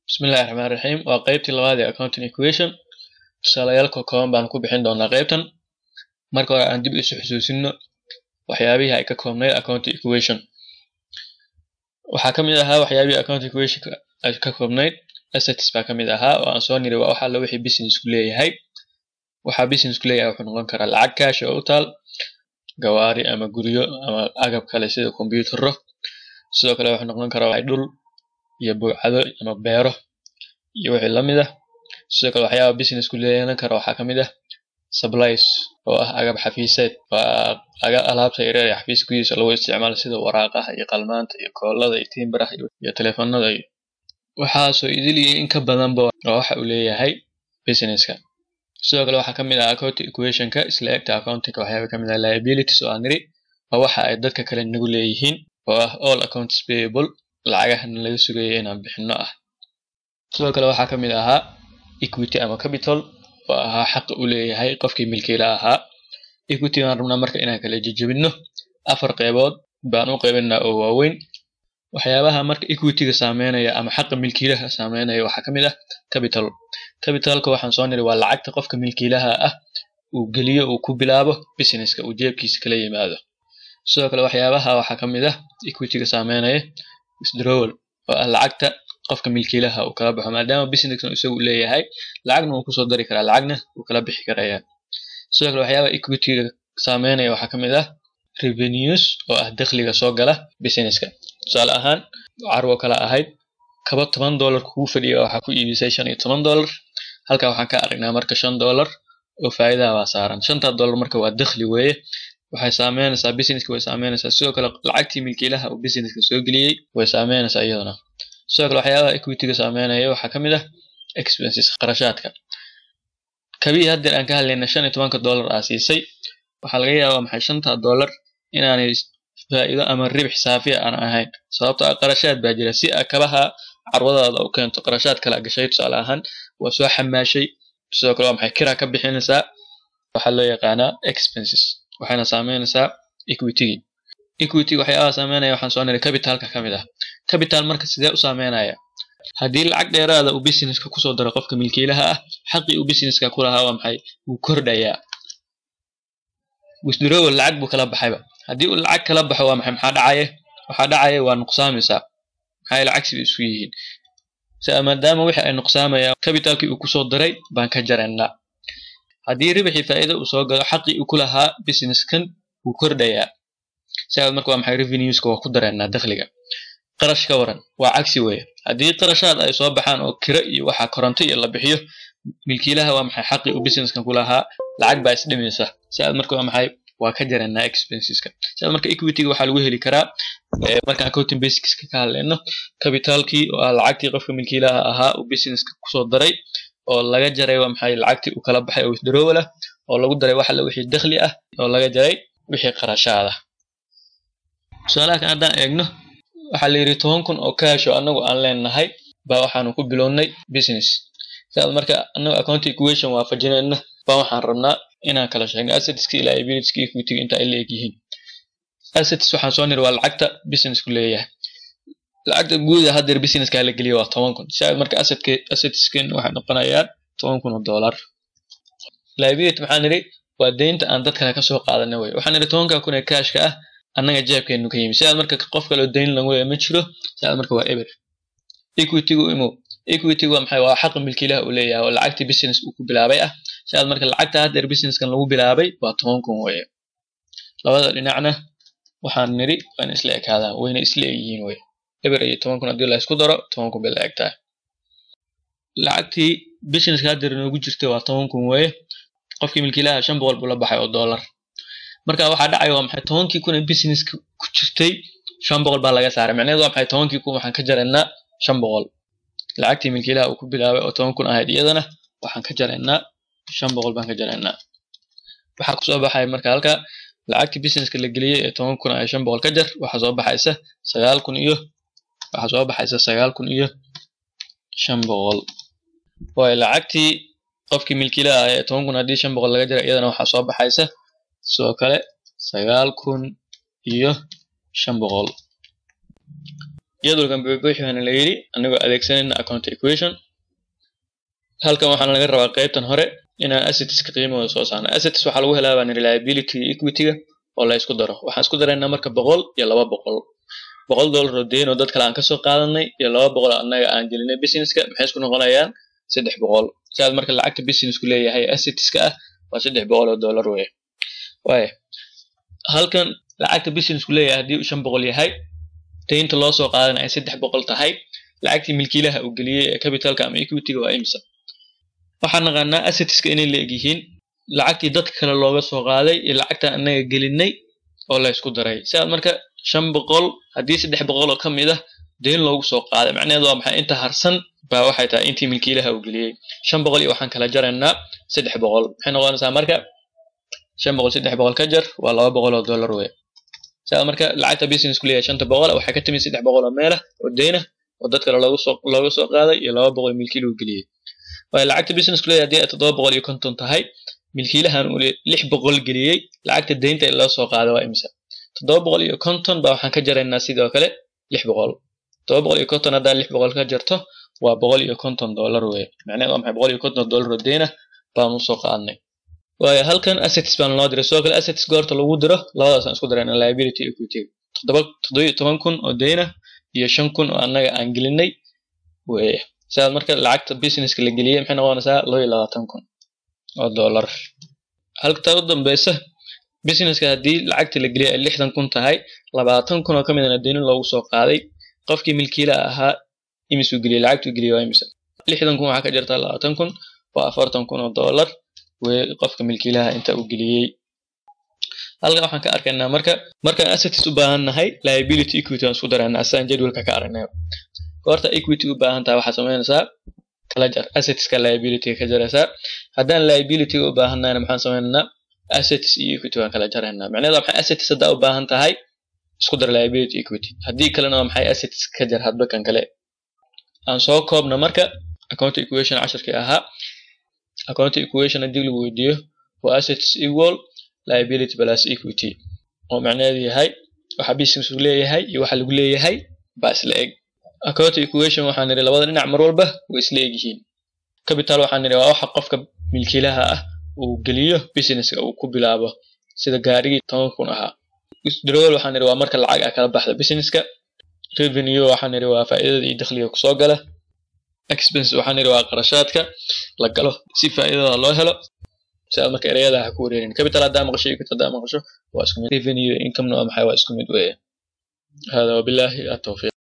Bismillahi Raxmaani Raxiim waa qaybtii labaad ee accounting equation tusaalayaal kooban baan ku bixin doonaa qaybtan marka hore aan dib isu xusuusino waxyaabihii ay ka koobnayd accounting equation waxaa ka mid ahaa waxyaabihii accounting equation ay ka koobnayd assets baa ka mid ahaa oo aan soo niri waa wax alla wixii business ku leeyahay waxaa business ku leeyahay wuxuu noqon karaa lacag cash oo u taal gawaari ama guryo ama agab kale sida kombiyuutarro sidoo kale wuxuu noqon karaa dhul iyo buucado ama beero iyo wixii la mid ah sidoo kale waxyaaba business ku leeyahan kara waxaa ka mid ah supplies oo ah agab xafiiseed waa aga alaabta yaryar ee xafiis gudihiisa lagu isticmaalo sida waraaqaha iyo qalmaanta iyo koolada iyo timbaraha iyo teleefanada iyo waxaasoo idil iyo in ka badanba waa waxa uu leeyahay businesska sidoo kale waxaa ka mid ah accounting equationka isla egta accountingka waxyaaba ka mid ah liabilities oo aan niri waa waxa ay dadka kale nagu leeyihiin oo ah all accounts payable lacagahana laga sugaya inaan bixino ah sidoo kale waxaa ka mid ahaa equity ama capital oo ahaa xaqa u leeyahay qofkii milkiila ahaa equity baan rabnaa marka inaan kala jejebino afar qeybood baan u qaybinaa oo waaweyn waxyaabaha marka equityga saameynaya ama xaqa milkiilaha saameynaya waxaa ka mid ah capital capitalka waxaan soo niri waa lacagta qofka milkiilaha ah uu geliyo uu ku bilaabo businesska uu jeebkiisa kala yimaado sidoo kale waxyaabaha waxaa ka mid ah equityga saameynaya withdrawal oo ah lacagta qofka milkiilaha uu kala baxo maadaama businesskan isagu leeyahay lacagna uu kusoo dari karaa lacagna uu kala bixi karaya sidoo kale waxyaabaha equityga saameynaya waxaa ka mid ah revenues oo ah dakhliga soo gala businesska tusaale ahaan carwo kala ahayd kaba toban dollar kugu fadhiya waxaa ku iibisay shan iyo toban dollar halkaa waxaan ka aragnaa marka shan dollar oo faa'iidaha baa saaran shanta dollar marka waa dakhli weeye waxay saameynaysaa businesska way saameynaysaa sidoo kale lacagtii milkiilaha uu businesska soo geliyey way saameynaysaa iyaduna sidoo kale waxyaabaha equityga saameynaya waxaa ka mid ah expenses qarashaadka kabii haddeer aan ka hadlayna shan iyo tobanka dollar aa siisay waxaa laga yaabaa maxay shanta dollar inaanay faa'iido ama ribix saafiya aan ahayn sababtoo ah qarashaad baa jira si kabaha carwadaada u keento qarashaad kala gashay tusaale ahaan waa soo xamaashay sidoo kale waa maxay kira ka bixinaysaa waxaa loo yaqaanaa expenses waxayna saameynaysaa equitygii equity waxyaabaha saameynaya waxaan soo niray capitalka ka mid ah capital marka sidee u saameynaya haddii lacag dheeraada uu businesska kusoo daro qofka milkiilaha ah xaqii uu businesska ku lahaa waa maxay wuu kordhayaa withdrawal lacag buu kala baxayba haddii uu lacag kala baxo waa maxay maxaa dhacaya waxaa dhacaya waa nuqsaamaysaa maxaa yeele cagsi bay isku yihiin maadaama wixii ay nuqsaamayaan capitalkii uu kusoo daray baan ka jaraynaa haddii ribixii faa'iido uu soo galo xaqii uu ku lahaa businesskan wuu kordhayaa sidaas marka waa maxay revenueska waa ku dareennaa dakhliga qarash ka waran waa cagsi weeye haddii qarashaad ay soo baxaan oo kiro iyo waxaa koronto iyo la bixiyo milkiilaha waa maxay xaqii uu businesskan ku lahaa lacag baa isdhimaysa sidaas marka waa maxay waa ka jaraynaa expenseska sidaas marka equityga waxaa lagu heli karaa markaan accounting basicska ka hadlayno capitalkii oo ah lacagtii qofka milkiilaha ahaa uu businesska kusoo daray oo laga jaray waa maxay lacagtii uu kala baxay oo withdrawal ah oo lagu daray wax alla wixii dakhli ah oo laga jaray wixii qarashaad ah tusaalaha kan haddaan eegno waxaa la yidhi toban kun oo cash oo annagu aan leenahay baa waxaanu ku bilownay business sidaas marka annagu accounting equation waafajinayna baa waxaan rabnaa inaan kala sheegno assetska iyo liabilitieska equityga inta ay leeg yihiin assets waxaan soo niri waa lacagta businessku leeyahay lacagta guuda haddeer businesska la geliya waa toban kun sidaas marka assetka assetskan waxay noqonayaan toban kun oo dollar liability maxaa niri waa deynta aan dad kale kasoo qaadana wey waxaan niri tobanka kun ee cashka ah annaga jeebkeenu ka yimi sidaas marka qof kaleo deyn lagu leeya ma jiro sidaas marka waa eber equitygu imow equitygu waa maxay waa xaqa milkiilaha uu leeyahay oo lacagtii business uu ku bilaabay ah sidaas marka lacagta haddeer businesskan lagu bilaabay waa toban kun weye labada dhinacna waxaan niri waana isla ekaadaan wayna isla egyihiin wey eber iyo toban kun haddii la isku daro toban kun bay la egtahay lacagtii businesska haddeer noogu jirtay waa toban kun weye qofkii milkiilaha shan boqol buu la baxay oo dollar marka waxaa dhacaya waa maxay tobankii kun ee businesska ku jirtay shan boqol baa laga saaray macnaheedu waa maxay tobankii kun waxaan ka jaraynaa shan boqol lacagtii milkiilaha uu ku bilaabay oo toban kun ahayd iyadana waxaan ka jaraynaa shan boqol baan ka jaraynaa waxaa kusoo baxaya marka halka lacagtii businesska la geliyey ee toban kun ay shan boqol ka jar waxaa soo baxaysa sagaal kun iyo waxaa soo baxaysa sagaal kun iyo shan boqol waayo lacagtii qofkii milkiilaha ah ee toban kun haddii shan boqol laga jara iyadana waxaa soo baxaysa sidoo kale sagaal kun iyo shan boqol jadwalkan buuxbuuxi waana la yidhi anagoo adeegsanayna account equation halkan waxaana laga rabaa qaybtan hore inaan assetska qiimahooda soo saarno assets waxaa lagu helaa baan reliability iyo equity-ga oo la isku daro waxaan isku daraynaa marka boqol iyo laba boqol boqol dollar oo deyn oo dad kale aan kasoo qaadanay iyo laba boqol oo annaga aan gelinay businesska maxay isku noqonayaan saddex boqol sidaad marka lacagta businessku leeyahay assetska ah waa saddex boqol oo dollar weye waaya halkan lacagta businessku leeyahay haddii uu shan boqol yahay deynta loo soo qaadana ay saddex boqol tahay lacagtii milkiilaha uu geliyey ee capitalka ama equity-ga waa imisa waxaan naqaanaa assetska inay la egyihiin lacagtii dadka kale looga soo qaaday iyo lacagtan annaga gelinay oo la isku daray sidaad marka shan boqol haddii saddex boqol oo ka mid ah deyn loogu soo qaaday macnaheedu waa maxay inta harsan baa waxay tahay intii milkiilaha uu geliyey shan boqol iyo waxaan kala jaraynaa saddex boqol maxay noqonaysaa marka shan boqol saddex boqol ka jar waa laba boqol oo dollar wey sidaad marka lacagta business ku leeyahay shanta boqol waxay ka timid saddex boqol oo meelah oo deyna oo dad kale loogu soo looga soo qaaday iyo laba boqol milkiiluhu geliyey waayo lacagta business ku leeyahay haddii ay toddoba boqol iyo konton tahay milkiilahan uu lix boqol geliyey lacagta deynta ee loo soo qaaday waa imisa toddoba boqol iyo konton baa waxaan ka jaraynaa sidoo kale lix boqol toddoba boqol iyo konton haddaa lix boqol ka jarto waa boqol iyo konton dollar weye macnaheed waa maxay boqol iyo konton dollar oo deyna baan usoo qaadnay waayo halkan assets baan loo diray sidoo kale assets goorta lagu diro labadaasaan isku darayna liability equity toddoba toddoba iyo toban kun oo deyna iyo shan kun oo annaga aan gelinay weye sidaad marka lacagta businesska la geliyey maxay noqonaysaa laba iyo labaatan kun oo dollar halka u dambeysa businesska haddii lacagta la geliyay ay lixdan kun tahay labaatan kun oo ka midana deynin loogu soo qaaday qofkii milkiilaha ahaa imisuu geliyey lacagtuu geliyey waa imisa lixdan kun waxaa ka jirtaa labaatan kun waa afartan kun oo dollar weye qofka milkiilaha inta uu geliyey halkan waxaan ka arkaynaa marka markaan assets u baahan nahay liability equity aan isku daraynaa sidaan jadwalka ka aragnay goorta equity u baahan tahay waxaad samaynaysaa kala jar assetska liability ka jaraysaa haddaan liability u baahan nahayna maxaan sameynaynaa assets iyo equity waan kala jaraynaa macnaheedu waa maxay assets haddaa u baahan tahay isku dar liability equity haddii kalena waa maxay assets ka jar hadba kan kale aan soo koobna marka account equation casharkii ahaa account equation haddii lagu weydiiyo waa assets equal liability plus equity oo macnaheedu yahay waxa business uu leeyahay iyo waxa lagu leeyahay baa isla eg account equation waxaan nidhi labada dhinac mar walba way isla egyihiin capital waxaan nidhi waa waxa qofka milkiilaha ah uu geliyo businesska uu ku bilaabo sida gaarigii toban kun ahaa withdrawal waxaan nidhi waa marka lacag ah kala baxda businesska revenue waxaan nidhi waa faa'iidada iyo dakhliga kusoo gala expense waxaan nidhi waa qarashaadka la galo si faa'iidada loo helo sidaad marka ereyada ha ku wareerin capital haddaa maqasho equity haddaa maqasho waa isku mid revenue income-na waa maxay waa isku mid weeye hada wabillahi atawfiiq